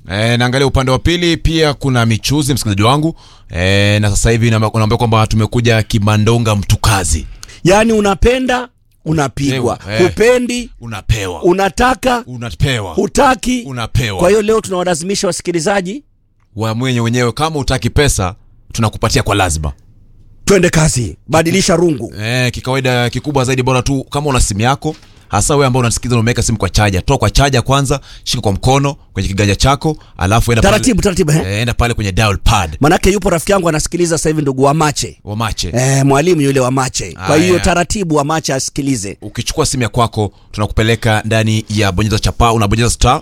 E, naangalia upande wa pili pia kuna michuzi msikilizaji wangu e, na sasa hivi naambia naambia kwamba tumekuja kimandonga mtukazi yaani unapenda unapigwa Eh. hupendi unapewa unataka unapewa hutaki unapewa kwa hiyo leo tunawalazimisha wasikilizaji wamwenye wenyewe kama utaki pesa tunakupatia kwa lazima twende kazi badilisha rungu e, kikawaida kikubwa zaidi bora tu kama una simu yako hasa wewe ambao unasikiza na umeweka simu kwa chaja toa kwa chaja kwanza shika kwa mkono kwenye kiganja chako alafu enda taratibu taratibu pale, eh? e, enda pale kwenye dial pad manake yupo rafiki yangu anasikiliza sasa hivi ndugu wa mache wa mache eh, mwalimu yule wa mache kwa Aya. hiyo taratibu wa mache asikilize ukichukua simu ya kwako tunakupeleka ndani ya bonyeza chapa unabonyeza star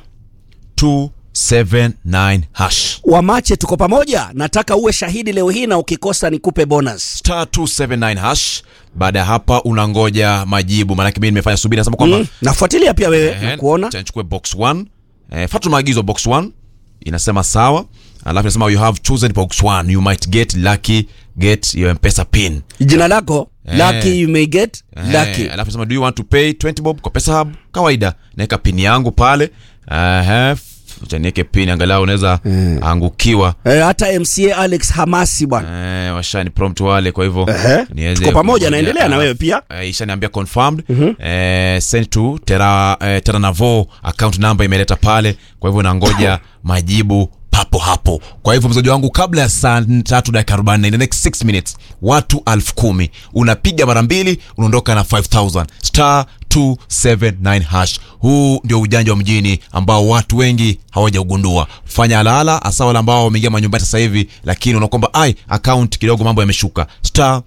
279 hash wa mache tuko pamoja nataka uwe shahidi leo hii na ukikosa nikupe bonus star 279 hash baada ya hapa unangoja majibu maanake mimi nimefanya subiri nasema kwamba mm. nafuatilia pia wewe eh, nakuona acha nichukue box 1 eh, fatu maagizo box 1 inasema sawa alafu inasema you have chosen box 1 you might get lucky get your mpesa pin jina lako Eh. lucky you may get Eh, lucky alafu nasema do you want to pay 20 bob kwa pesa hub kawaida naweka pin yangu pale uh, niweke pin angalau unaweza angukiwa eh, hata mca alex hamasi bwana Eh, washani prompt wale kwa hivyo Ehe. niweze Tuko pamoja, kungoja. naendelea na Ah, wewe pia. eh, ishaniambia confirmed eh, send to tera eh, tera navo account number imeleta pale kwa hivyo nangoja majibu papo hapo kwa hivyo mzaji wangu kabla ya saa tatu dakika arobaini in the next 6 minutes watu elfu kumi unapiga mara mbili unaondoka na 5000 star 279 hash huu ndio ujanja wa mjini ambao watu wengi hawajaugundua fanya alaala hasa wale ambao wameingia manyumbani sasa hivi lakini unaona kwamba ai account kidogo mambo yameshuka star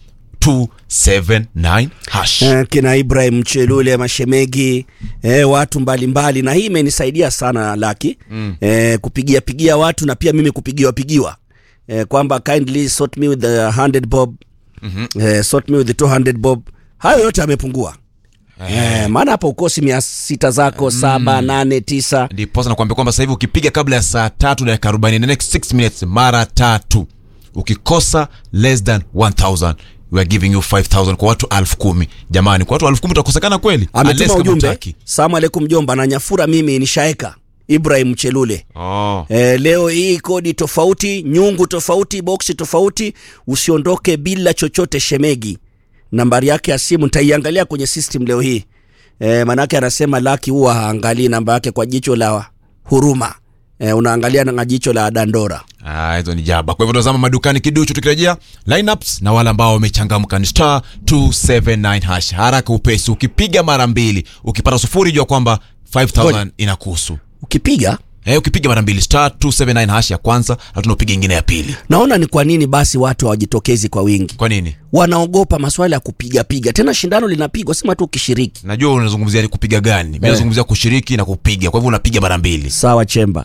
279 hash eh, kina ibrahim chelule mashemegi eh, watu mbalimbali mbali. na hii imenisaidia sana laki mm. eh, kupigia pigia watu na pia mimi kupigiwa pigiwa eh, kwamba kindly sort me with the 100 bob mm-hmm. eh, sort me with the 200 bob hayo yote yamepungua Eh, maana hapa ukosi mia sita zako saba nane tisa ndiposa nakwambia kwamba sasa hivi ukipiga kabla ya saa tatu dakika arobaini in the next 6 minutes mara tatu ukikosa less than 1000 we are giving you 5000 kwa watu elfu kumi jamani kwa watu elfu kumi utakosekana kweli Unless ametuma kama ujumbe hutaki. salamu alaikum jomba na nyafura mimi nishaeka ibrahim chelule oh. E, leo hii kodi tofauti, nyungu tofauti, boksi tofauti. Usiondoke bila chochote shemegi. Nambari yake ya simu nitaiangalia kwenye system leo hii e, manake anasema Laki huwa haangalii namba yake kwa jicho la huruma e, unaangalia na jicho la dandora. Ah, hizo ni jaba kwa hivyo tazama madukani kiduchu tukirejea lineups na wale ambao wamechangamka ni star 279 hash haraka upesi ukipiga mara mbili ukipata sufuri jua kwamba 5000 inakuhusu Ukipiga Eh, ukipiga mara mbili star 279 hash ya kwanza hatuna upiga ingine ya pili naona ni kwa nini basi watu hawajitokezi kwa wingi, kwa nini wanaogopa maswala ya kupiga piga. Tena shindano linapigwa, sema tu ukishiriki. najua unazungumzia ni kupiga gani mi nazungumzia kushiriki na kupiga kwa hivyo unapiga mara mbili Sawa chemba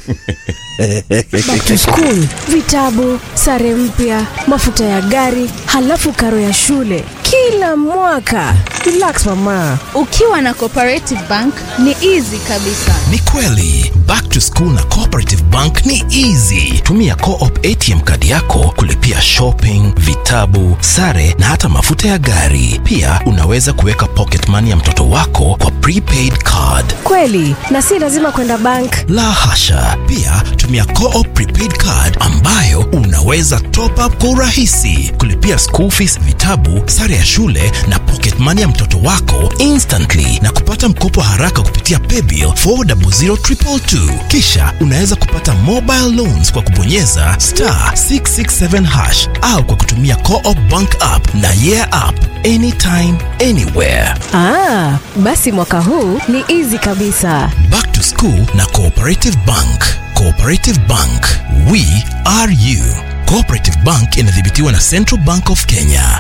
Back to school, vitabu, sare mpya, mafuta ya gari, halafu karo ya shule kila mwaka. Relax mama. ukiwa na cooperative bank ni easy kabisa Ni kweli back to school na cooperative bank ni easy. Tumia co-op ATM kadi yako kulipia shopping, vitabu, sare na hata mafuta ya gari. Pia unaweza kuweka pocket money ya mtoto wako kwa prepaid card. Kweli, na si lazima kwenda bank. La hasha! Pia tumia co-op prepaid card ambayo unaweza top up kwa urahisi, kulipia school fees, vitabu, sare ya shule na pocket money ya mtoto wako instantly na kupata mkopo haraka kupitia paybill 400222. Kisha unaweza kupata mobile loans kwa kubonyeza star 667 hash au kwa kutumia co-op bank app na yeah app anytime anywhere. Ah, basi mwaka huu ni easy kabisa. Back to School na Cooperative Bank. Cooperative Bank, we are you. Cooperative Bank inadhibitiwa na Central Bank of Kenya.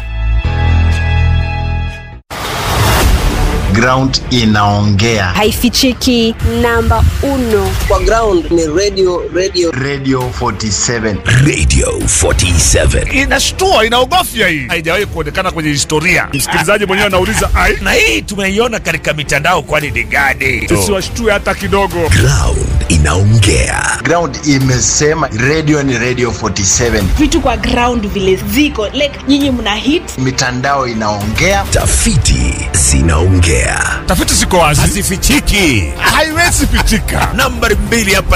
ground inaongea haifichiki namba uno kwa ground ni radio radio radio 47 Radio 47. inashtua inaogofya hii haijawahi kuonekana kwenye historia msikilizaji mwenyewe anauliza ai na hii tumeiona katika mitandao kwani ni gani tusiwashtue hata kidogo Ground inaongea. ground imesema radio ni radio 47 vitu kwa ground vile ziko like nyinyi mna hit mitandao inaongea Tafiti zinaongea. tafiti ziko wazi hazifichiki haiwezi pitika nambari mbili hapa